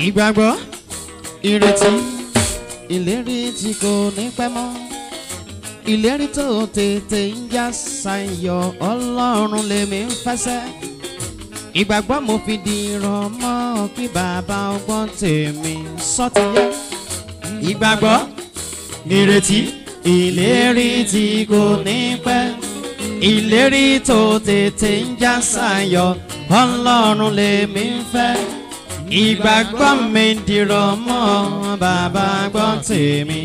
ìgbàgbọ́ ìrètí ìlérí tí kò ní pẹ́ mọ́ ìlérí tó tètè ń já sayọ ọlọ́run lèmi ń fẹsẹ̀ ìgbàgbọ́ mo fi di ìrànmọ́ kí bàbá ọgbọ́n tèmi sọ́tìyẹ ìgbàgbọ́ ìrètí ìlérí tí kò ní pẹ́ ìlérí tó tètè ń já sayọ ọlọ́run lèmi ń fẹ́ ìgbàgbọ́ mi dìrọ̀ mọ́ bàbá gbọ́ tèmi.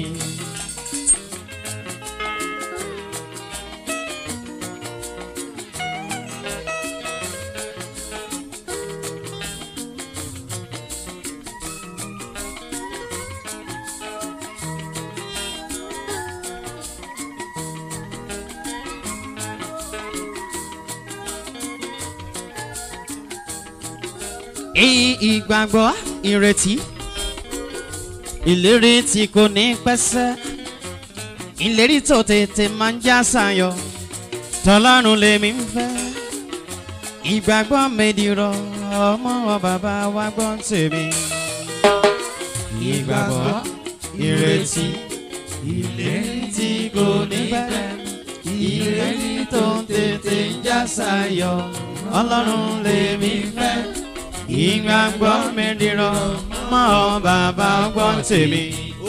ìgbàgbọ́ ìrètí ìlérí tí kò ní pẹ́sẹ́ ìlérí tó tètè máa ń já sayọ tọ́lọ́run lèmi ń fẹ́ ìgbàgbọ́ mẹ́dìrọ̀ ọmọ wa bàbá wa gbọ́ tèmi. ìgbàgbọ́ ìrètí ìlérí tí kò ní pẹ́ ìlérí tó tètè ń já sayọ ọlọ́run lèmi ń fẹ́ ìgbàgbọ́ mi dìrọ̀ mọ́ bàbá ọgbọ́n tèmi.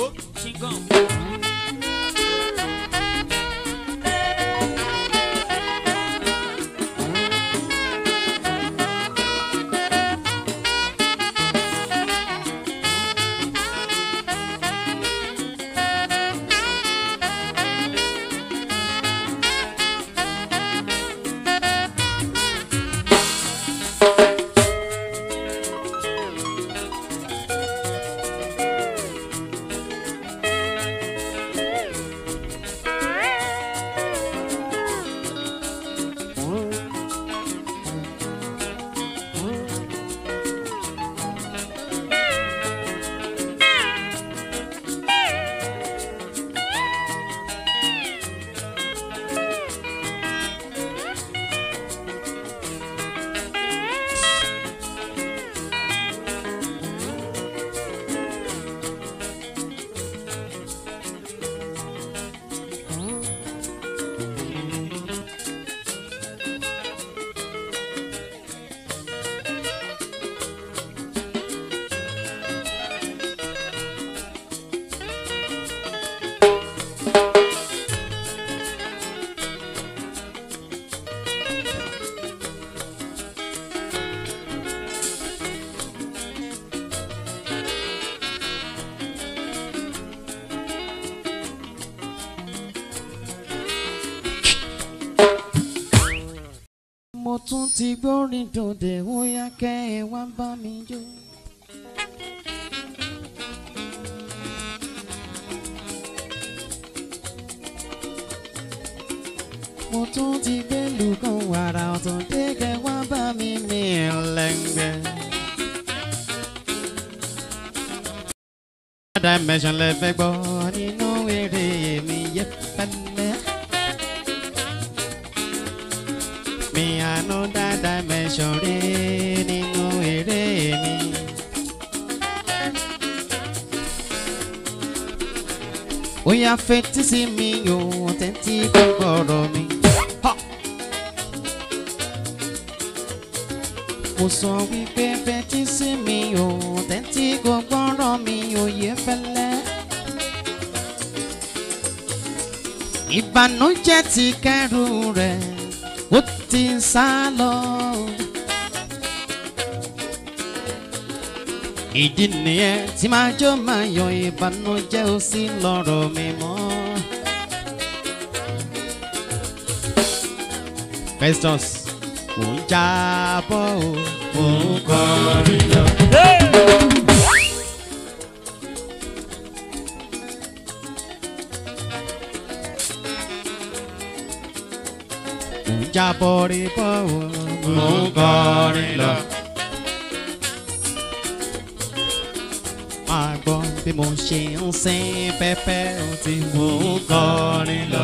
mo tún ti gbórin dòde ó yá kẹ́ ẹ wá bá mi jó. mo tún ti gbẹ́lú kan wàrà ọ̀tún dé kẹ́ wá bá mi mi lẹ́ngbẹ́. dimension lẹ fẹ́ gbọ́ nínú eré mi yẹ pẹ́lẹ́. mi àánú dá dimension rí nínú eré mi. ó yá fetí sí mi ò tẹ́tí gbọ́ ọ̀rọ̀ mi. Ha! mo sọ wípé fetí sí mi ò tẹ́tí gbọ́ ọ̀rọ̀ mi òye fẹ́lẹ́. ìbànújẹ́ ti kẹ́rù rẹ̀ ó ti sá lọ. ìdí nìyẹn tí máa jó máa yọ ìbànújẹ́ ó sì lọ́rọ̀ mi mọ́. Festus kò ń jábọ́ o kò ń kọrin lọ. kò ń jábọ́ rí bọ́ o kò ń kọrin lọ. máa gbọ́ bí mo ṣe ń sin pẹ́pẹ́ ó ti mò ń kọrin lọ.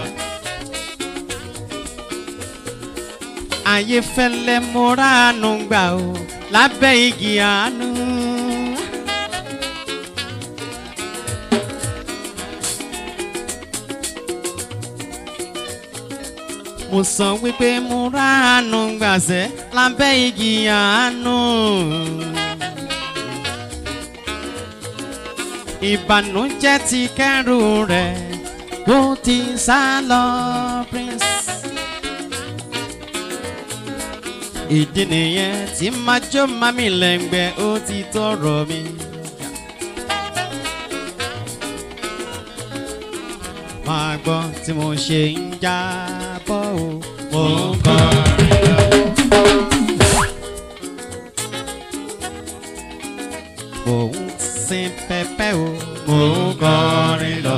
ayé fẹ́lẹ́ mo ránú gbà o lábẹ́ igi àánú. mo sọ wípé mo ránu gbàṣẹ lábẹ́ igi àánú. ìbànújẹ́ ti kẹ́rù rẹ̀ ó ti sá lọ prince. ìdí nìyẹn tí májò mami lẹ́ngbẹ́ ó ti tọrọ mi. máa gbọ́ tí mo ṣe ń jábọ́ o. mo ń kọrin lọ. mo ń sin pẹpẹ o. mo ń kọrin lọ.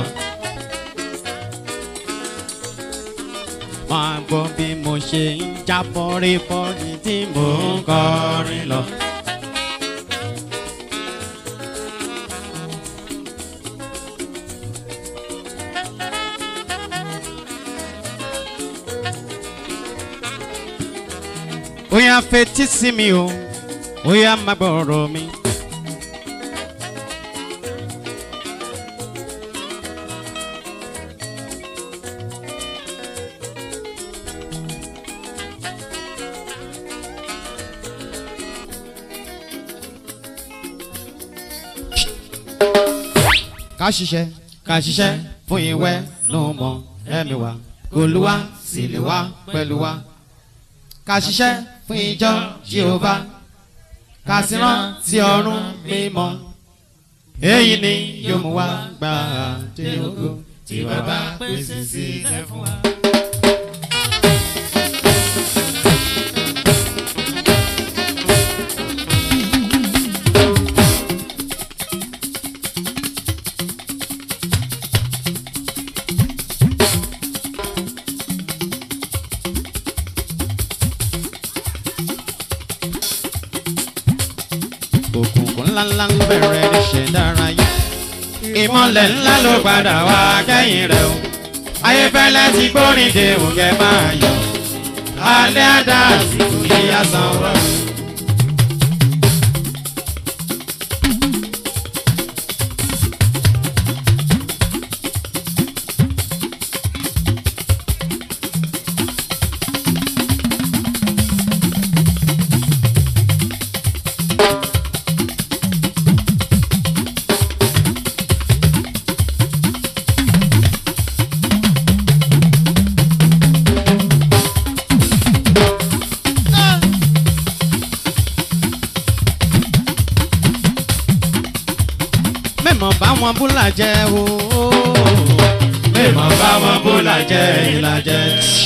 máa gbọ́ bí mo ṣe ń jábọ́ rí bọ́ọ̀lì tí mo ń kọrin lọ. ó yá fetí sí mi o ó yá má gbọ́rọ̀ mi. ká ṣiṣẹ́ ká ṣiṣẹ́ fún ìwẹ́ ló mọ ẹ̀mí wa olúwa sì lè wá pẹ̀lú wa ká ṣiṣẹ́ fún ìjọ jehova ká sì rántí ọ̀run mímọ́ èyí ni yóò mú wa gbà dé ògo tí bàbá pèsè sílẹ̀ fún wa. òkùnkùn ńláńlá ń bẹ̀rẹ̀ níṣẹ́ dárayá. ìmọ̀lẹ̀ ńlá ló padà wá kẹ́yìn rẹ̀ o. ayéfẹ́lẹ́ ti gbórin de òkè máa yọ. alẹ́ àdá àsìkò yìí àsán rọ̀. mẹ́mọ̀ bá wọn búlà jẹ́ o. mẹ́mọ̀ bá wọn búlà jẹ́ ìlàjẹ́.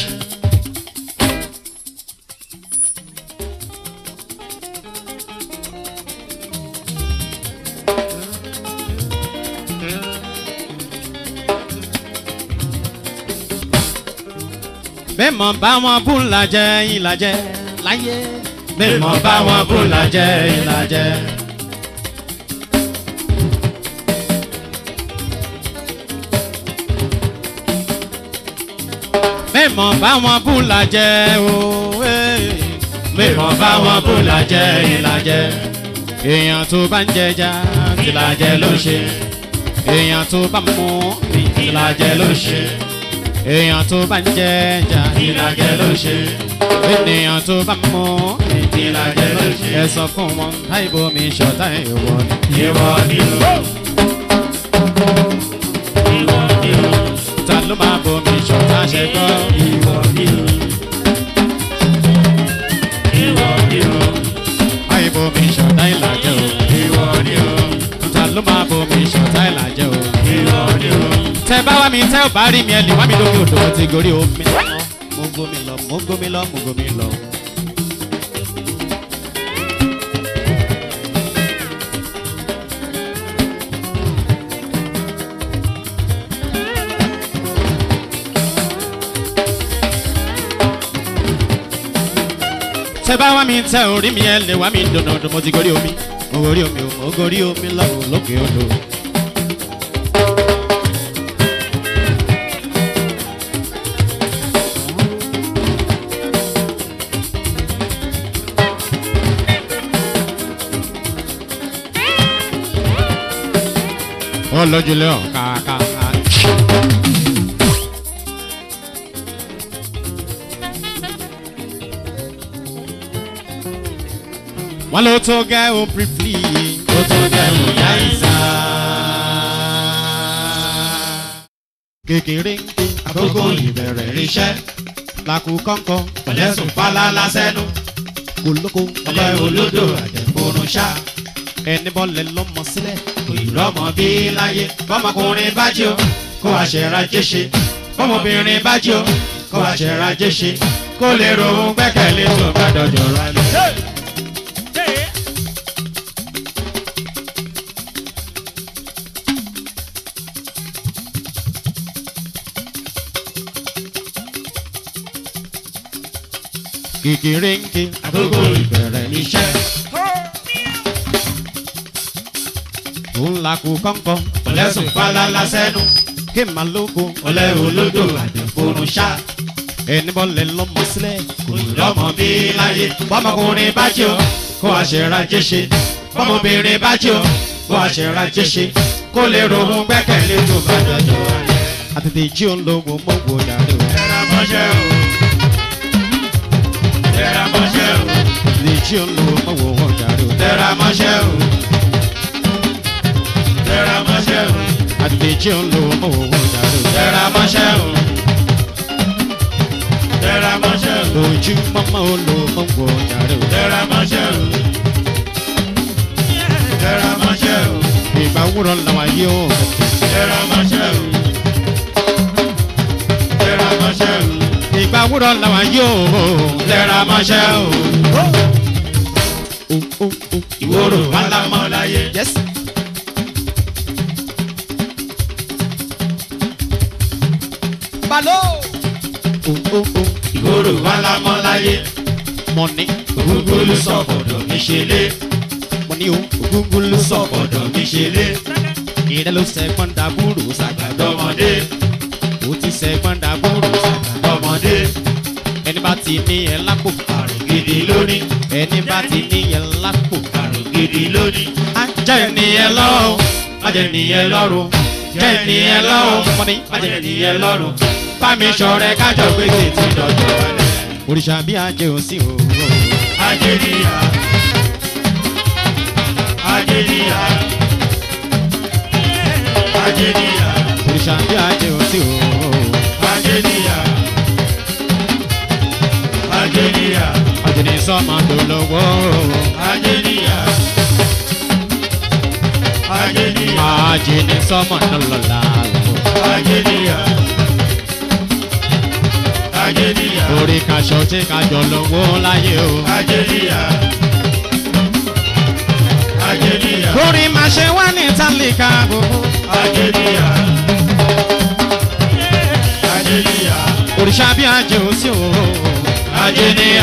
mẹ́mọ̀ bá wọn búlà jẹ́ ìlàjẹ́ láyé. mẹ́mọ̀ bá wọn búlà jẹ́ ìlàjẹ́. mẹ́mọ̀ bá wọn búlà jẹ́ o. mẹ́mọ̀ bá wọn búlà jẹ́ ìlàjẹ́. èèyàn tó bá ń jẹja tìlàjẹ ló ṣe. èèyàn tó bá mú mi tìlàjẹ ló ṣe. èèyàn tó bá ń jẹja tìlàjẹ ló ṣe. ènìyàn tó bá mú mi tìlàjẹ ló ṣe. ẹ sọ fún wọn táìbò mi ṣọ̀tá ìwọ ni. ìwọ ni o. ta ló máa bomi ṣọ̀tá ṣe gbọ́. ìwọ ni o. ìwọ ni o. ayé bomi ṣọ̀tá ìlàjẹ o. ìwọ ni o. ta ló máa bomi ṣọ̀tá ìlàjẹ o. ìwọ ni o. tẹ bá wá mi tẹ ò bá rí mi ẹ lè wá mi lókè odò mo ti gorí omi. mo gomi lọ mo gomi lọ mo gomi lọ. tẹ bá wá mi tẹ orí mi ẹ lè wá mi dùnúdù mo ti gorí omi mo gorí omi o mo gorí omi lọ́wọ́ lókè odò. olójúlé ọ̀kàkà. wọ́n ló tó gẹ́ ó briefly. ó tó dẹrù yá ìsà. kékeré ń ké àkókò ìbẹ̀rẹ̀ iṣẹ́ làkú kọ́ńkọ́ pẹ̀lẹ́sùn fálálá sẹ́nu kòlókò ọlẹ́ olódò àjẹkùnrin ṣá ẹni bọ́lẹ̀ lọ́mọ sílẹ̀. kò ì rọ́mọ bí láyé bọ́mọkùnrin bá jí o kó aṣèràjẹ́ ṣe bọ́mọbìnrin bá jí o kó aṣèràjẹ́ ṣe kó lè rohun gbẹ́kẹ̀lé tó bá dọ̀jọ̀ rálẹ̀. kékeré ń ké àkókò ìbẹ̀rẹ̀ iṣẹ́ òun làkú kọ́ńkọ́ pẹ̀lẹ́sùn fálálá sẹ́nu ké màlúkọ ọlẹ́ olódò àjẹkùnrin ṣá ẹni bọ́lẹ̀ lọ́mọ sílẹ̀. kò ì rọ́mọ bí láyé bọ́mọkùnrin bá jí o kó aṣèràjẹ́ ṣe bọ́mọbìnrin bá jí o kó aṣèràjẹ́ ṣe kó lè rohun gbẹ́kẹ̀lé tó bá dọ̀jọ̀ rálẹ̀. àtètè jí òun ló wò mọ́ wò dàrú. Tẹ́ra mọ́ṣẹ́ o. Tẹ́ra mọ́ṣẹ́ o. àtètè jí òun ló wò mọ́ wò wò dàrú. Tẹ́ra mọ́ṣẹ́ o. Tẹ́ra mọ́ṣẹ́ o. àtètè jí òun ló wò mọ́ wò wò dàrú. Tẹ́ra mọ́ṣẹ́ o. Tẹ́ra mọ́ṣẹ́ o. lójú mọ́mọ́ ó ló mọ́ wò dàrú. Tẹ́ra mọ́ṣẹ́ o. Tẹ́ra mọ́ṣẹ́ o. ìgbà wúrọ̀ làwọn yóò Tẹ́ra mọ́ṣẹ́ o. Tẹ́ra mọ́ṣẹ́ o. ìgbà wúrọ̀ làwọn yóò. Tẹ́ra mọ́ṣẹ́ o. o o o Ìwòrò wà lámọ́ láyé. yes. balo. o o o Ìwòrò wà lámọ́ láyé. mọ̀nì Ògúngúlú sọ̀bọ̀dọ̀ mi ṣe lé. mọ̀nì o ògúngún ló sọ. Sọ̀bọ̀dọ̀ mi ṣe lé. ìrẹ́ ló sẹ́gbọ́n dàbúrò sàgbà. Dọ́mọdé. ó ti sẹ́gbọ́n dàbúrò sàgbà. Dọ́mọdé. ẹni bá ti ní ẹ lápò. Àrùn gidi lónìí. ẹni bá ti ní ẹ lápò. Àrùn gidi lónìí. ajá ènìyàn lọ́wọ́. Má jẹ́ nìyẹn lọ́rùn. Jẹ́ nìyẹn lọ́rùn. mọ̀nì Má jẹ́ nìyẹn lọ́rùn. Bámi ṣọ̀rẹ́ kájọ gbé tètè dọ̀jọ̀ wálẹ̀. òrìṣà bí ajé ò sí o. Ajé níyà. Ajé níyà. Ajé níyà. òrìṣà bí ajé ò sí o. Ajé níyà. Ajé níyà. àjèjì sọ́mọ tó lọ́wọ́. Ajé níyà. Ajé níyà. àjèjì sọ́mọ tó lọ́la. Ajé níyà. Ajé níyà. orí kaṣọ tí kájọ lọ́wọ́ láyé o. Ajé níyà. Ajé níyà. orí máa ṣe wá ní tálíkà gbogbo. Ajé níyà. Ajé níyà. òrìṣà bí ajé ò sí o. Ajé níyà.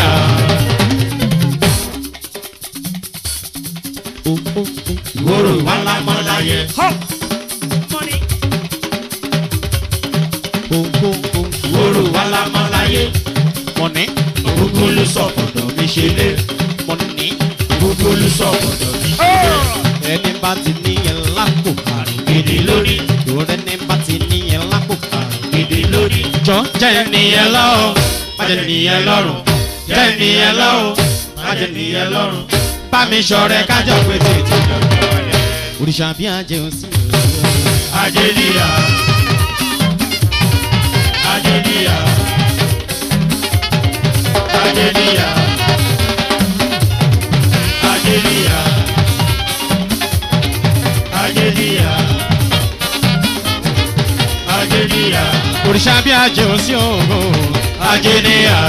o o o Ìwòrò wà lámọ́ láyé. o o o Ìwòrò wà lámọ́ láyé. mọ̀nì Ògúngúlú sọ̀bọ̀dọ̀ mi ṣe lé. mọ̀nì. Ògúngúlú sọ̀bọ̀dọ̀ mi ṣe lé. ẹni bá ti ní ẹ lápò. Àrùn gidi lónìí. ìrora ẹni bá ti ní ẹ lápò. Àrùn gidi lónìí. jọ jẹ́ Jẹ́ nìyẹn lọ́rùn. Má jẹ́ nìyẹn lọ́rùn. Jẹ́ nìyẹn lọ́rùn. Má jẹ́ nìyẹn lọ́rùn. Bá mi ṣọ̀rẹ́ kájọ pé tètè dọ̀jọ̀ wálẹ̀. òrìṣà bí ajé ò sí o. Ajé níyà. Ajé níyà. Ajé níyà. Ajé níyà. Ajé níyà. Ajé níyà. òrìṣà bí ajé ò sí o. Ajé níyà.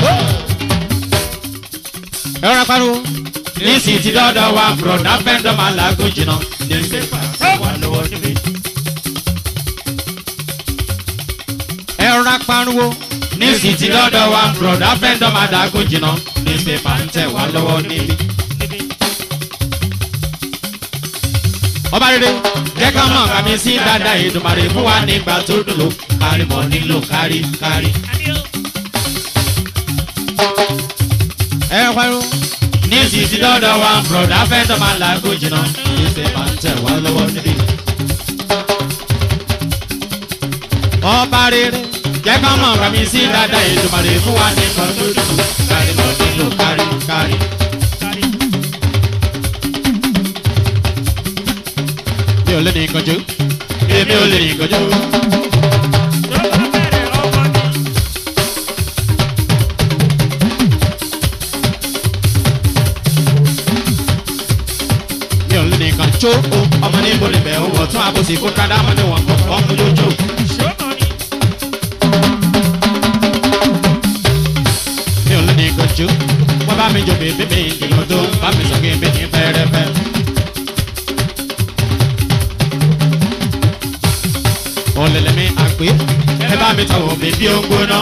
ẹ rọra pariwo. Nísìsiyìí ti dọ́dọ̀ wa, bùrọ̀dá fẹ́ndọ̀ máa làágùn jìnnà. Ní pépà wà lọ́wọ́ níbí. ẹ rọra pariwo. Nísìsiyìí ti dọ́dọ̀ wa, bùrọ̀dá fẹ́ndọ̀ máa làágùn jìnnà. Ní pépà ń tẹ̀ wá lọ́wọ́ níbí. ọba rere. Jẹ́ ká mọ̀ kàmí sí dáadáa Èdùmàrè fún wa nígbà tó dùn lò. Kárí mọ̀ nílò kárí kárí. ẹ pariwo. Nísìsiyìí ti dọ́dọ̀ wa, bùrọ̀dá fẹ́ndọ̀ máa làágùn jìnnà. Ní pépà ń tẹ̀ wá lọ́wọ́ níbí. ọba rere. Jẹ́ ká mọ̀ kàmí sí dáadáa Èdùmàrè fún wa nígbà tó dùn lò. Kárí mọ̀ nílò kárí kárí. ò lè ní ìkànjú èmi ò lè rìn kojú. mi ò lè ní ìkànjú o ọmọ ní ibo níbẹ̀ ó wọ̀ tún àbòsí kó kádà mọ́ níwọ̀n kọ́ ọmọ lójó. mi ò lè ní ìkànjú wọ́n bá mi jò bèbí mi ìgbìmọ̀ tó ń bá mi sọ kí n bí ní fẹ́rẹ́fẹ́. ọ̀lẹ̀lẹ̀ mi àgbé ẹ bá mi tọ̀wọ̀ bèbí ó ń gbóná.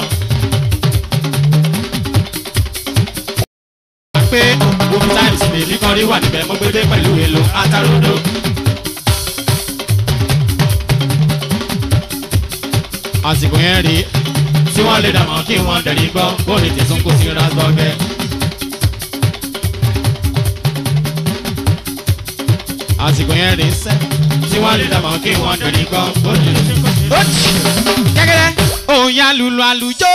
pé Womi times bèbí kan rí wà níbẹ̀ mo gbé dé pẹ̀lú èlò atarodo. àsìkò yẹn rí tí wọ́n lè dàmọ́ kí wọ́n dẹ̀rí gbọ́ kó lè tẹ̀sán kó sí rasbọ́gẹ́. àsìkò yẹn rí sẹ́ tí wọ́n lè dàmọ́ kí wọ́n dẹ̀rí gbọ́ kó lè gẹ́gẹ́rẹ́ òòyà lùlù àlùjọ.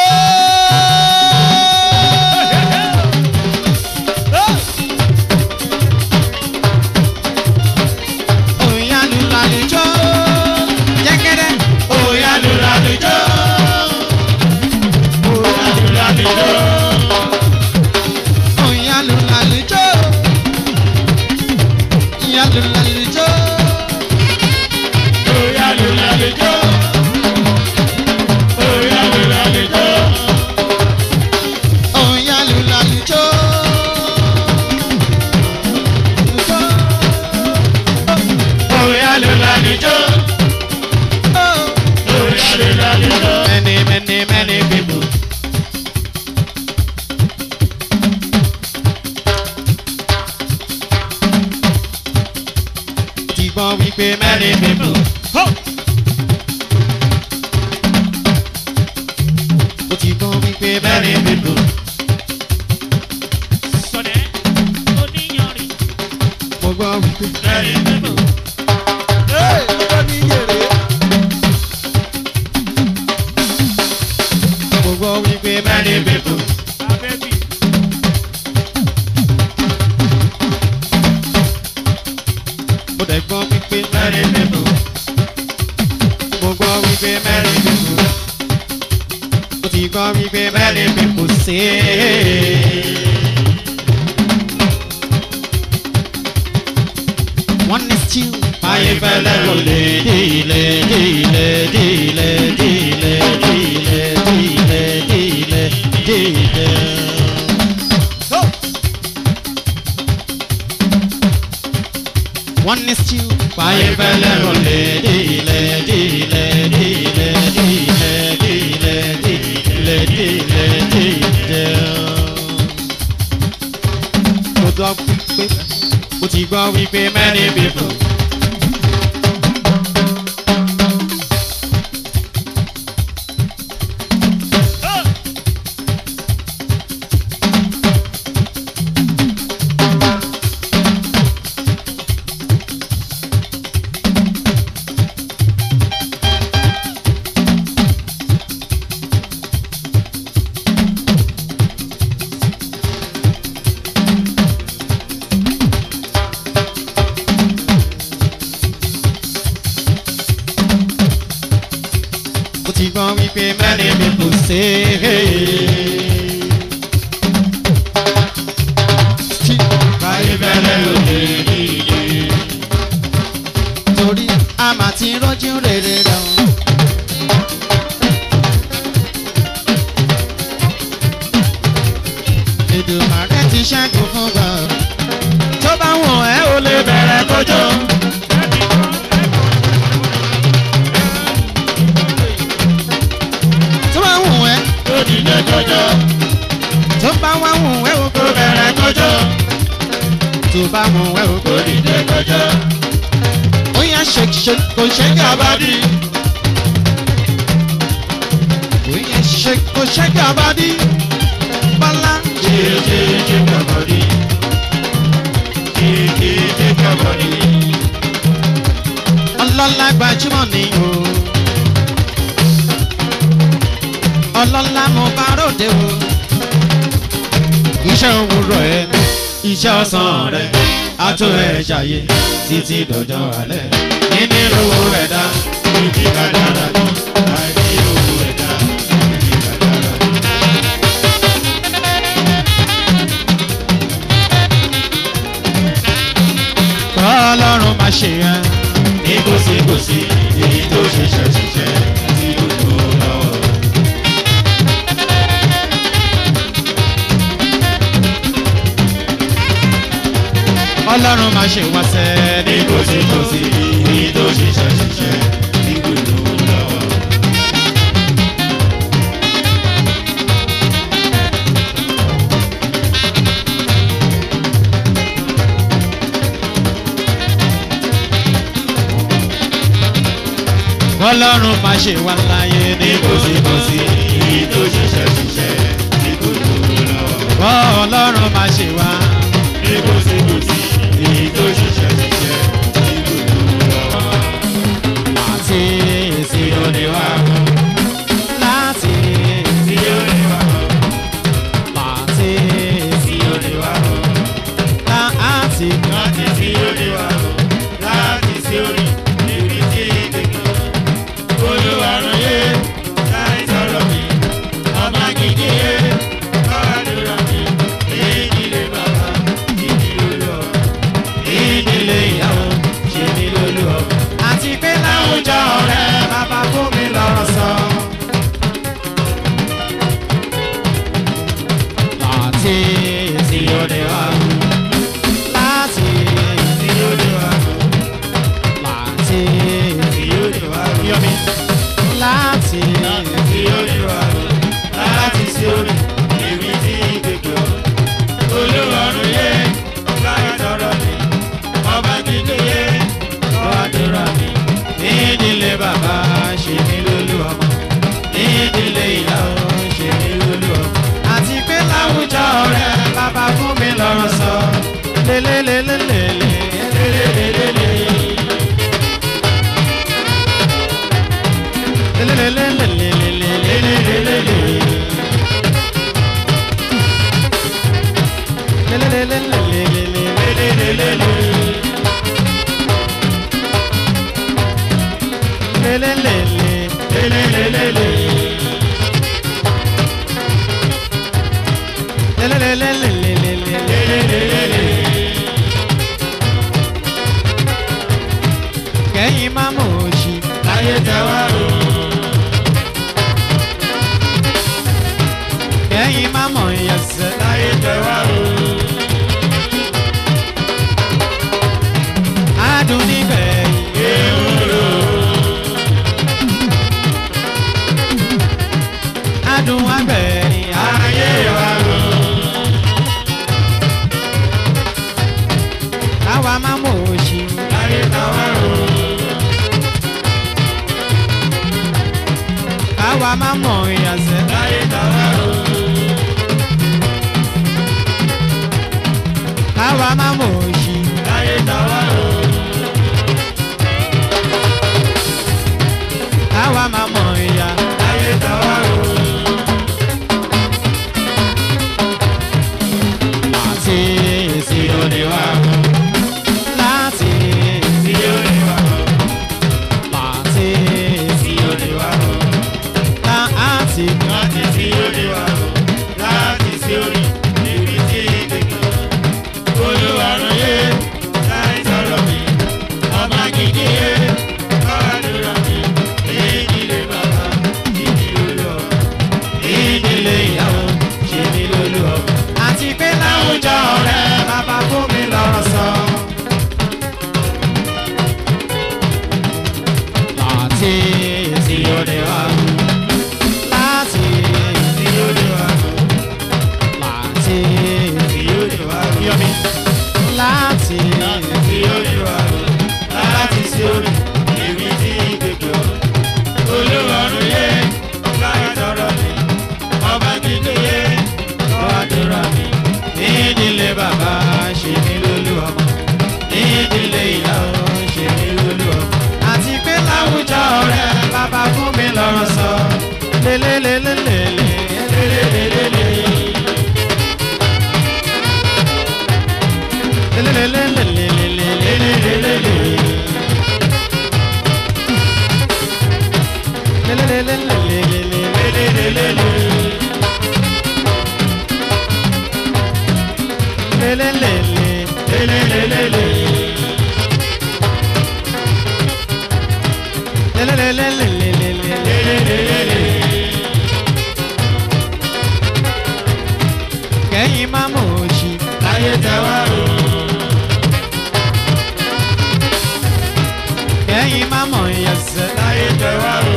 òòyà lùlù àlùjọ. gẹ́gẹ́rẹ́ Oya lula lujo. Oya lula lujo. òòyà lùlù àlùjọ. ìyá lùlù àlùjọ. Oya lula lujo. Oya lula lujo. òòyà lùlù àlùjọ. Oya lula lujo. Oya lula lujo. Many, many, many people. Ti gbọ́ wípé many people. Ó ti gbọ́ wípé many Many people. mo gbọ́ wípé. Many people. Mo gbọ́ wípé many Many people. mo dẹ̀ gbọ́ wípé Many people. mo gbọ́ wípé many people. Ó ti gbọ́ wípé many people say. One is two. Ayé fẹ́lẹ́ kò lè dìlẹ̀ dìlẹ̀ dìlẹ̀ dìlẹ̀ dìlẹ̀ dìlẹ̀ dìlẹ̀ dìlẹ̀. One is two. Ayé fẹ́lẹ́ kò lè dìlẹ̀ dìlẹ̀ dìlẹ̀ dìlẹ̀ dìlẹ̀ dìlẹ̀ dìlẹ̀ dìlẹ̀. Mo gbọ́ pé mo ti gbọ́ wípé many people. mo ti gbọ́ wípé many people say. Ayé fẹ́lẹ́ kò lè dìde. torí a máa ti rọ́jú rere rẹ̀ o. Èdùmàrè ti ṣẹ́gun fún gan. tó bá wọ̀n ẹ́ o lè bẹ̀rẹ̀ kọjọ́. tó bá wọ̀n ẹ́ Ó dìde jọjọ. tó bá wá wọ̀n ẹ́ o kò Ó bẹ̀rẹ̀ kọjọ. tó bá wọ̀n ẹ́ o kò Ó dìde jọjọ. ó yá shake shake kò shake abadi. ó yá shake kò shake abadi. bọ́lá. Kéékèèké kọ̀bọ̀dí. Kéékèèké kọ̀bọ̀dí. ọlọ́lá gbajúmọ̀ ni o. ọlọ́lá mo bá ròde o. iṣẹ́ òwúrọ̀ ẹ Iṣẹ́ ọ̀sán rẹ̀ á tó ẹ̀ ṣàyè títí dọ̀jọ́ alẹ́. nínú owó ẹ̀dá ìdí kádàrá ni àìní owó ẹ̀dá ìdí kádàrá ni. ọlọ́run máa ṣe yẹn. ní kòsíkòsí èyí tó ṣiṣẹ́ ṣiṣẹ́ tí ó tó lọ́wọ́. ọlọ́run máa ṣe wá sẹ́ ní kòsíkòsí èyí tó ṣiṣẹ́ ṣiṣẹ́ tí ó tó lọ́wọ́. ọlọ́run máa ṣe wá láyé ní ní kòsíkòsí èyí tó ṣiṣẹ́ ṣiṣẹ́ tí ó tó lọ́wọ́. ọlọ́run máa ṣe wá. ní kòsíkòsí èyí tó ṣiṣẹ́ ṣiṣẹ́ tí ó tó lọ́wọ́. láti èsì tí ó ní wá mọ́ láti tí ó ní wá mọ́ láti tí ó ní wá mọ́. láti láti sí orí wa o láti sí orí níbi tí ìdèkùn olúwarùn yé láì sọ̀rọ̀ mi ọmọ gidi yé kọ́ọ̀dúrà mi ìdílé bàbá ìdílé olú ọ ìdílé ìyàwó ṣe ní lólú ọ. àti pé láwùjọ ọ̀rẹ́ bàbá fún mi lọ́rọ̀ sọ. láti tí ó ní wá láti tí ó ní wá láti tí ó ní wá yọmi. láti tí ó ní wà láti sí orí èmi tí gbègbè ọ. olúwarùn yé láì tọrọ mi ọba gidi yé lọ́wọ́dúrà mi. nídìílé bàbá ṣe mí lólú ọmọ nídìílé ìyàwó ṣe mí lólú ọmọ. àti pé láwùjọ ọ̀rẹ́ bàbá fún mi lọ́rọ̀ sọ. lélẹ́lẹ́lẹ́lẹ́lẹ́ lélelélele lélẹ́lẹ́lẹ́lẹ́lẹ́ lélelélele lélẹ́lẹ́lẹ́lẹ́lẹ́ lélelélele. lélẹ́lẹ́lẹ́ lélelélele. lélẹ́lẹ́lẹ́lẹ́lẹ́ kẹ́yìn má mọ̀ òṣì láyé tẹ́wá o. kẹ́yìn má mọ̀ ìyẹ̀sẹ̀ láyé tẹ́wá o. adùn níbẹ̀ yìí. ewúro. adùn agbẹ̀yìn ayé wa o. àwa má mọ̀ òṣì láyé tẹ́wá o. àwa má mọ̀ ìyẹ̀sẹ̀ láyé tẹ́wá o. àwa má mọ̀ òṣì láyé tẹ́wá o. àwa má mọ̀ ìyà láyé tẹ́wá o. láti èsì tí ó ní wá láti tí ó ní wá láti tí ó ní wá láti láti tí ó ní wá láti sí orí níbi tí gbègbè olúwarùn yé láì sọ̀rọ̀ mi ọmọ gidi yé kọ́ọ̀dúrà mi ìdílé bàbá ìdílé olú ọ ìdílé ìyàwó ṣe ní lólú ọ. àti pé láwùjọ ọ̀rẹ́ bàbá fún mi lọ́rọ̀ sọ. láti tí ó ní wá láti tí ó ní wá láti tí ó ní wá yọmi. láti tí ó ní wá láti sí orí èmi tí gbègbè ọ. olúwarùn yé láì tọrọ mi ọba gidi yé lọ́wọ́dúrà mi. nídìílé bàbá ṣe mí lólú ọmọ nídìílé ìyàwó ṣe mí lólú ọmọ. àti pé láwùjọ ọ̀rẹ́ bàbá fún mi lọ́rọ̀ sọ. lélẹ́lẹ́lẹ́lẹ́ lélelélele. lélẹ́lẹ́lẹ́lẹ́lẹ́ lélelélele. lélelélele. lélelélele. lélelélele. lélelélele. lélelélele. kẹ́yìn má mọ̀ òṣì. láyé tẹwà o. kẹ́yìn má mọ̀ ìyẹ̀sẹ̀. láyé tẹwà o.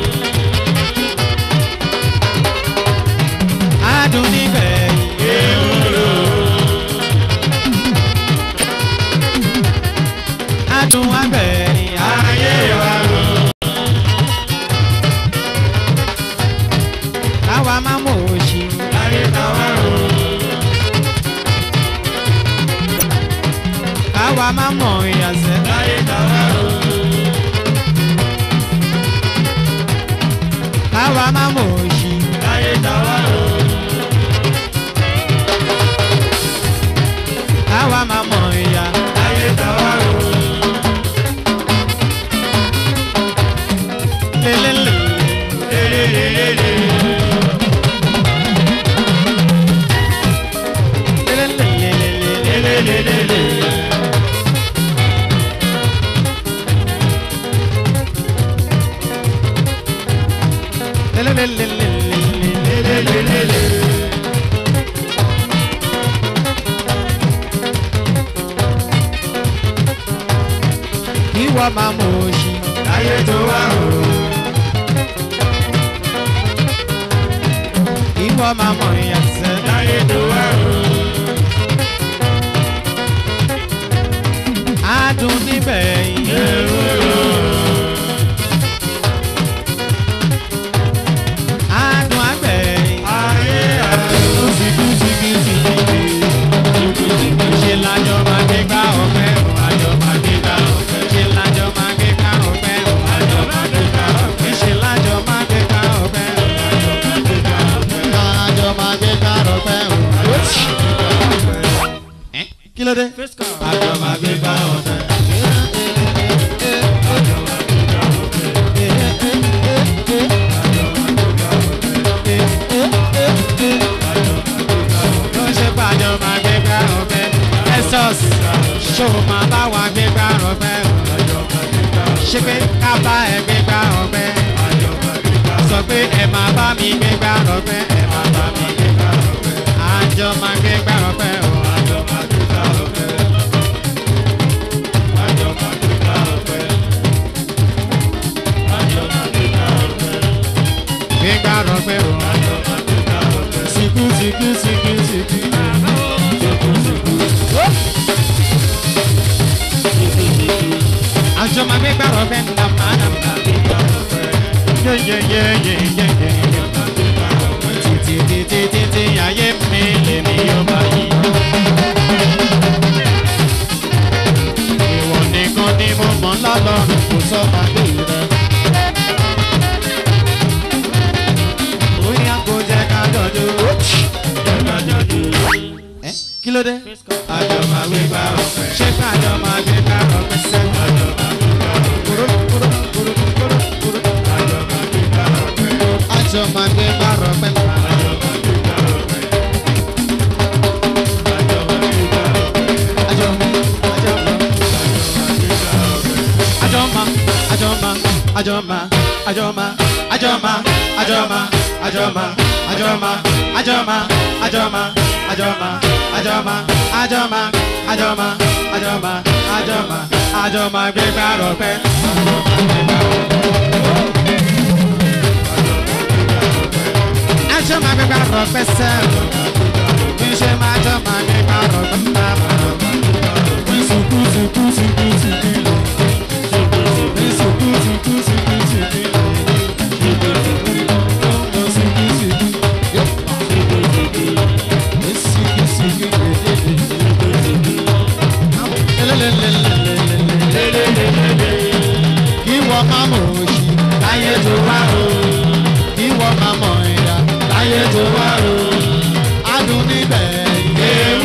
adùn níbẹ̀ yìí. ewúro. adùn abẹ́rìn ayé wa o. àwa má mọ̀ òṣì. láyé tẹwà o. àwa má mọ̀ ìyẹ̀sẹ̀. láyé tẹwà o. àwa má mọ̀ òṣì. láyé tẹwà o. àwa má mọ̀ ìyà. láyé tẹwà o. lélelélele. lélelélele. lélelélele. lélelélele. lélelélele. lélelélele. ìwọ má mọ̀ òṣì. láyé tó wà o. ìwọ má mọ̀ ìyẹ̀sẹ̀. láyé tó wà o. adùn níbẹ̀ yìí. ewúro. adùn abẹ́rìn. ayé àlọ́. ṣe lájọ máa gbé gbá ọpẹ́ o àjọ máa gbé gbá ọpẹ́. ṣe lájọ máa gbé gbá ọpẹ́ o àjọ máa gbé gbá ọpẹ́. ṣe lájọ máa gbé gbá ọpẹ́ o àjọ máa gbé gbá ọpẹ́. àjọ máa gbé gbá ọpẹ́ o. Ẹ́, kí ló dé. àjọ máa gbé gbá ọpẹ́. ló ṣe pàjọ máa gbé gbá ọpẹ́. ẹsọs ṣó máa bá wa gbé gbá ọpẹ́ o. ṣé pé ká bá ẹ gbé gbá ọpẹ́. sọ pé ẹ máa bá mi gbé gbá ọpẹ́. ẹ máa bá mi gbé gbá ọpẹ́. àjọ máa gbé gbá ọpẹ́ o. àjọ máa gbé gbá ọpẹ́. àjọ máa gbé gbá ọpẹ́. àjọ máa gbé gbá ọpẹ́. gbé gbá ọpẹ́ o. àjọ máa gbé gbá ọpẹ́. sìkú sìkú sìkú sìkú. àjọ máa gbé gbá ọpẹ́ nàmá nàmá. yeyeyeyeyeye. títí títí títí ayé mi lèmi yóò bá yí. ìwọ nìkan ni mo mọ̀ lọ́lọ́run kò sọ pàdé rẹ. bóyá kò jẹ́ ká jọjú. jẹ́ ká jọjú. ẹ kí ló dé. àjọ máa gbé gbá ọpẹ́. ṣé kájọ máa gbé gbá ọpẹ́ sẹ́. àjọ máa gbé gbá ọpẹ́. kúrò kúrò kúrò kúrò kúrò. àjọ máa gbé gbá ọpẹ́. àjọ máa gbé gbá ọpẹ́. àjọ máa gbé gbá ọpẹ́. àjọ máa gbé gbá ọpẹ́. àjọ àjọ àjọma àjọma àjọma àjọma àjọma àjọma àjọma àjọma àjọma àjọma àjọma àjọma àjọma àjọma àjọma àjọma àjọma gbégbá rọpẹ. àjọma gbégbá rọpẹ sẹ́ẹ̀ níṣẹ́ máa jọma gbégbá rọpẹ náà. Suku suku suku suku. Ìwọ máa mọ̀ òṣì láyé tó wá o. Ìwọ máa mọ̀ ìyá láyé tó wá o. Adùn níbẹ̀ ìgbé.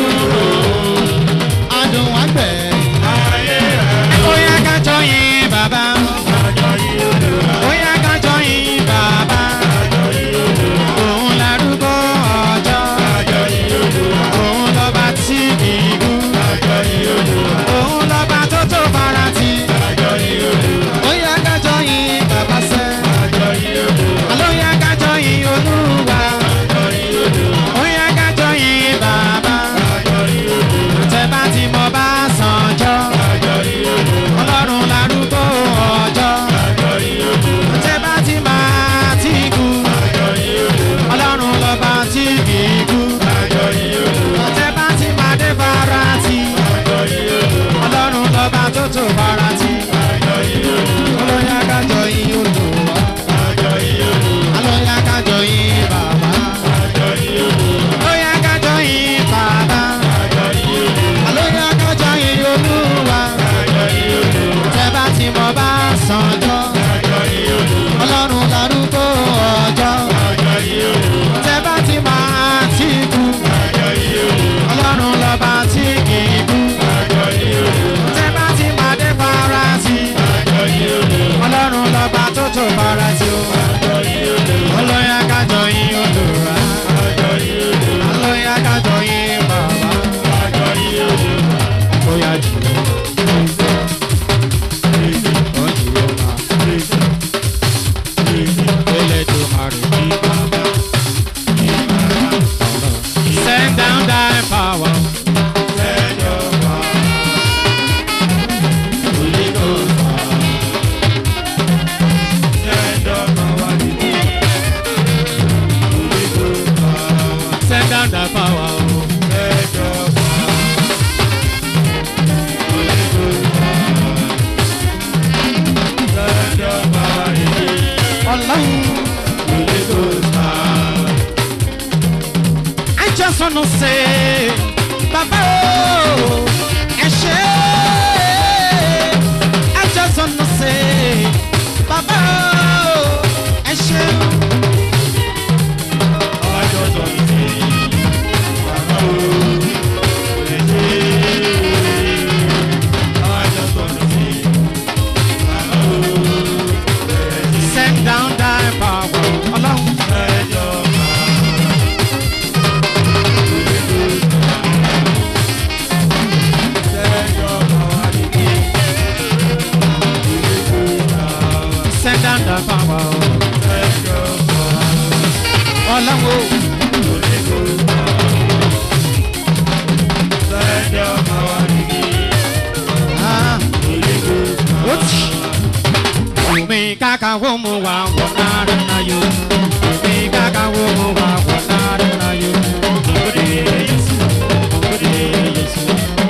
kaka wo mo wa wo na ra na yo. Mi kaka wo mo wa wo na ra na yo. Ode Yesu, ode Yesu.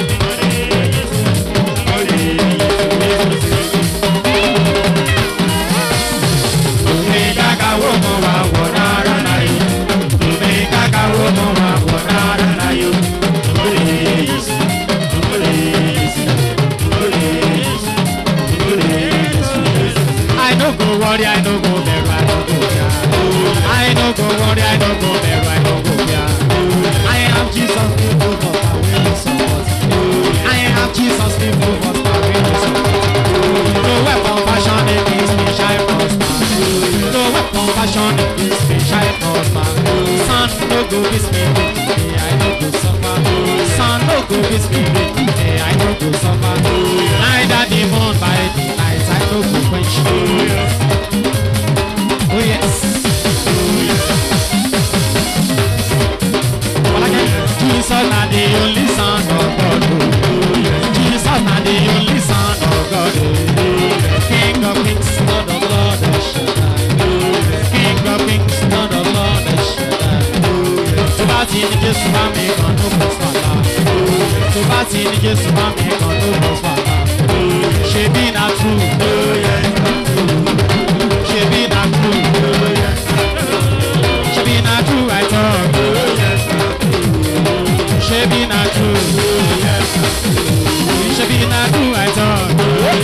Mi kaka wo mo wa wo na ra na yo. Mi kaka wo mo wa wo na ra na yo. Ode Yesu, ode Yesu, ode Yesu, ode Yesu. I no go worry, I no go bẹ̀rù, I no go fear. I no go worry, I no go bẹ̀rù, I no go fear. I am Jesus, people for my will support. I am Jesus, people for my will support. No weapon fashion against me shall prosper. No weapon fashion against me shall prosper. Son no go miss me today, I no go suffer. Son no go miss me today, I no go suffer. Neither the moon by the night, I no go quench. Oh yes. Well, again, Jesus na the only son of God. oh. Jesus na the only son of God. oh. King of kings, Lord of lords, El Shaddai. King of kings, Lord of lords, El Shaddai. Tó bá ti ní Jésù bá mi kan ló bọ̀ fàlà. Tó bá ti ní Jésù bá mi kan ló bọ̀ fàlà. Ṣebí na true. Ṣebí na true. Ṣebí na true I talk. Ṣebí na true. Ṣebí na true I talk.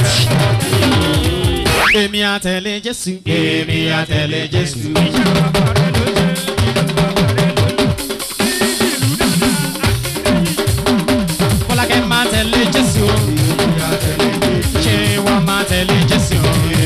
Èmi àtẹ̀lé Jésù. Èmi àtẹ̀lé Jésù. Fọlákẹ́ máa tẹ̀lé Jésù. Ṣé wọ́n máa tẹ̀lé Jésù?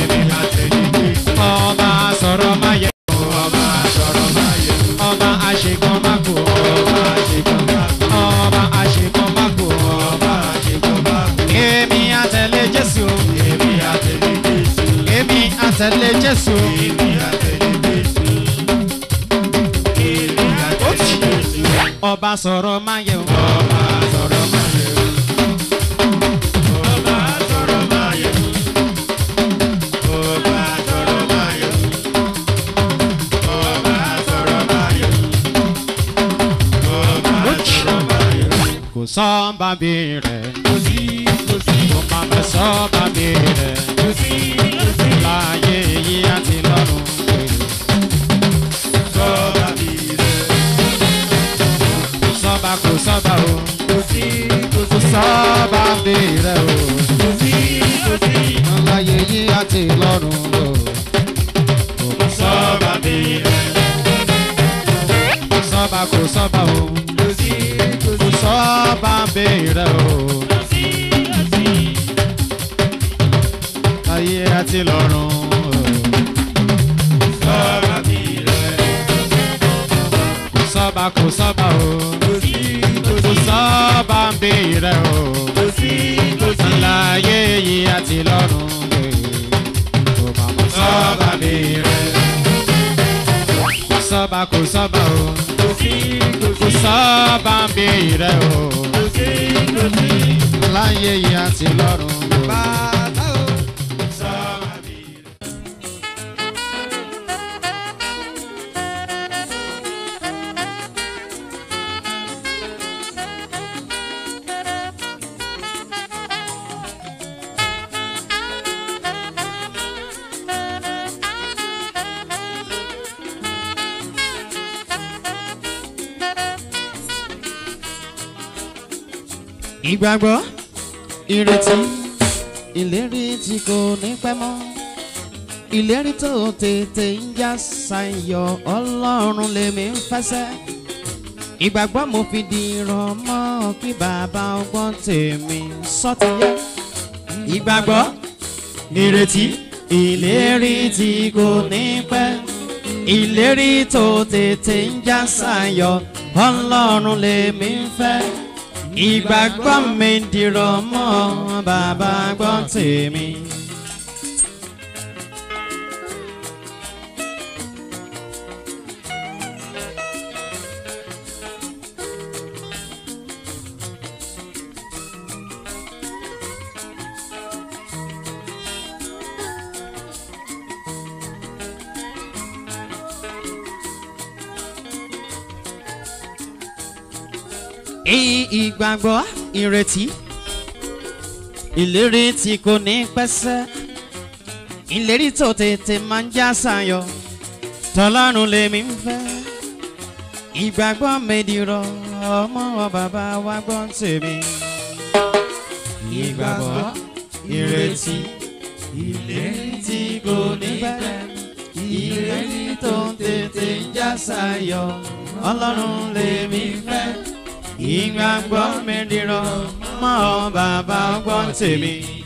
Ọba sọ̀rọ̀ máa yẹ. Ọba sọ̀rọ̀ máa yẹ. Ọba àṣekàn máa kú. Ọba àṣekàn máa kú. Ọba àṣekàn máa kú. Ọba àṣekàn máa kú. Èmi àtẹ̀lé Jésù. Èmi àtẹ̀lé Jésù. Èmi àtẹ̀lé Jésù. Èmi àtẹ̀lé Jésù. Èmi àtẹ̀lé Jésù. Ọba sọ̀rọ̀ máa yẹ. Ọba sọ̀rọ̀ máa yẹ. Ọba sọ̀rọ̀ máa yẹ. Ọba sọ̀rọ̀ máa yẹ. Ọba sọ̀rọ̀ máa yẹ. Ọba sọ̀rọ̀ máa yẹ. Kò sọ́ba bí rẹ̀. Kò sí kò sí. Kò má bẹ sọ́ba bí rẹ̀. Kò sí kò sí. Láyé yìí àti lọ́run pé. Sọ́ba bí rẹ̀. Kò sọ́ba kò sọ́ba o. Kò sí kò sí. Kò sọ́ba bí rẹ̀ o. Kò sí kò sí. Láyé yìí àti lọ́run o. Kò sọ́ba bí rẹ̀. Kò sọ́ba kò sọ́ba o. Kò sí kò sí. Kò sọ́ba bí rẹ̀ o. Kò sí kò sí. Láyé àti lọ́run o. Sọ́ba bí rẹ̀. Kò sọ́ba kò sọ́ba o. Kò sí kò sí. Kò sọ́ba bí rẹ̀ o. Kò sí kò sí. Láyé yìí àti lọ́run o. Kò má mọ̀ sọ́ba bí rẹ̀. Kò sọ́ba kò sọ́ba o. Kò sí kò sí. Kò sọ́ba bí rẹ̀ o. Kò sí kò sí. Láyé yìí àti lọ́run o. Bàbá o. Sọ́ba bí rẹ̀. ìgbàgbọ́ ìrètí ìlérí tí kò ní pẹ́ mọ́ ìlérí tó tètè ń já sayọ̀ ọlọ́run lèmi ń fẹsẹ̀ ìgbàgbọ́ mo fi di ìrànmọ́ kí bàbá ọgbọ́n tèmi sọ́tìyẹ ìgbàgbọ́ ìrètí ìlérí tí kò ní pẹ́ ìlérí tó tètè ń já sayọ̀ ọlọ́run lèmi ń fẹ́ ìgbàgbọ́ mi dìrọ̀ mọ́ bàbá gbọ́ tèmi. èyí ìgbàgbọ́ ìrètí ìlérí tí kò ní pẹ́sẹ́ ìlérí tó tètè máa ń já sayọ̀ tọ́lọ́run lèmi ń fẹ́ ìgbàgbọ́ mẹ́dìrọ̀ ọmọ bàbá wa gbọ́ tèmi ìgbàgbọ́ ìrètí ìlérí tí kò ní pẹ́ ìlérí tó tètè ń já sayọ̀ ọlọ́run lèmi fẹ́ ìgbàgbọ́ mẹ́dìrọ̀ ọmọ bàbá gbọ́ tèmi.